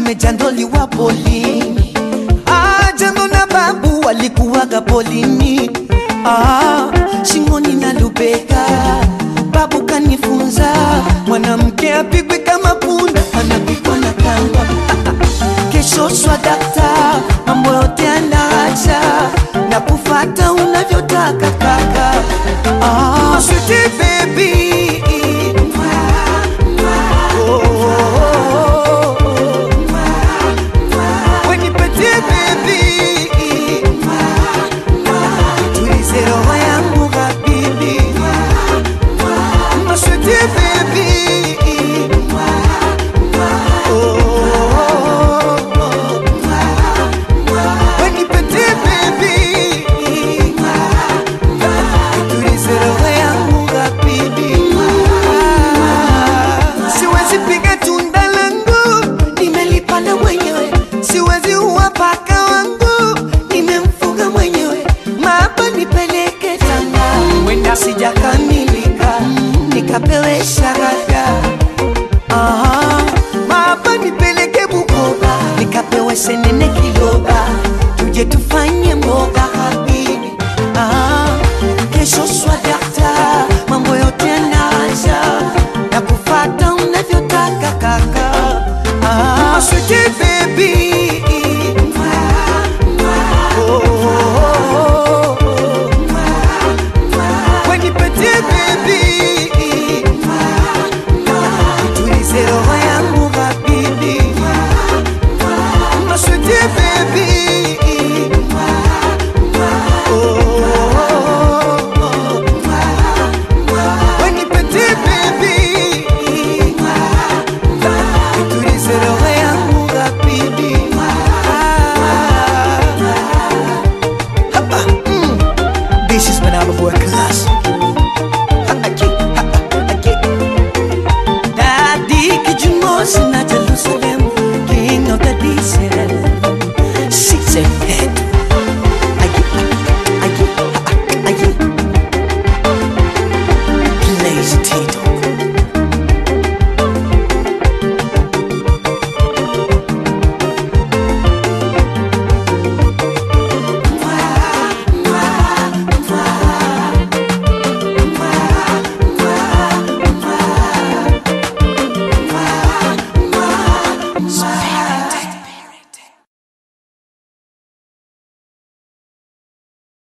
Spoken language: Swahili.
tumejandoliwa polini ah, jando na babu walikuwaga polini ah, shingoni na lubeka babu kanifunza mwanamke apigwe kama punda anapigwa na kamba kesho swadakta mambo yote anaacha na kufata unavyotaka kaka ah, sweetie baby Oh, oh, oh, oh. When you petit baby tulize roho yangu habibi masweti baby Oh, oh, oh, oh. When you petit baby tulize roho yangu habibi siwezi piga tunda langu nimelipanda mwenyewe siwezi uwa paka wangu nimemfuga mwenyewe maba nipeleke tanga wenda sijakamilika nikapewe shahada Aha, maba nipeleke bukoba nikapewe senene kiloba tuje tufanye